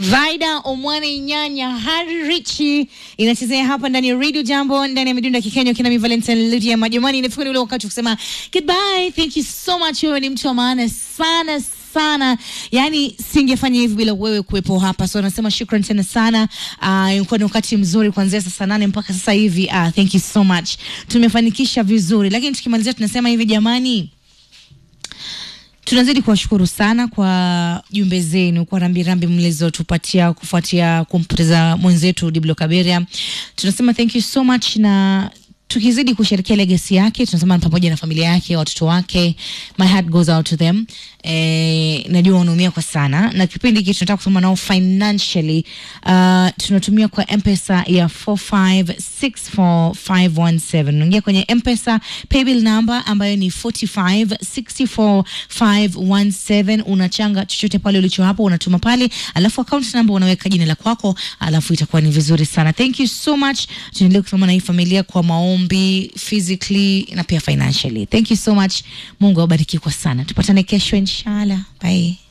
Vaida Omwane Nyanya Hari Richi inachezea hapa ndani ya Radio Jambo ndani ya midunda Kikenya kina mi Valentine Lydia Majamani. Inafika ni ule wakati wa kusema goodbye. Thank you so much. Wewe ni mtu wa maana sana sana, yani singefanya hivi bila wewe kuwepo hapa, so nasema shukran tena sana. Uh, ilikuwa ni wakati mzuri kuanzia saa nane mpaka sasa hivi. Uh, thank you so much, tumefanikisha vizuri, lakini tukimalizia tunasema hivi jamani tunazidi kuwashukuru sana kwa jumbe zenu, kwa rambirambi mlizotupatia kufuatia kumpoteza mwenzetu Diblo Kaberia. Tunasema thank you so much, na tukizidi kusherekea legacy yake, tunasema pamoja na familia yake, watoto wake, my heart goes out to them. Eh, najua wanaumia kwa sana, na kipindi hiki tunataka kusoma nao financially. Uh, tunatumia kwa mpesa ya 4564517 unaingia kwenye mpesa paybill number ambayo ni 4564517 unachanga chochote pale ulicho hapo unatuma pale, alafu account number unaweka jina la kwako, alafu itakuwa ni vizuri sana. Thank you so much. Tuendelee kusoma na hii familia kwa maombi physically na pia financially. Thank you so much. Mungu awabariki kwa sana. Tupatane kesho inshallah. Bye.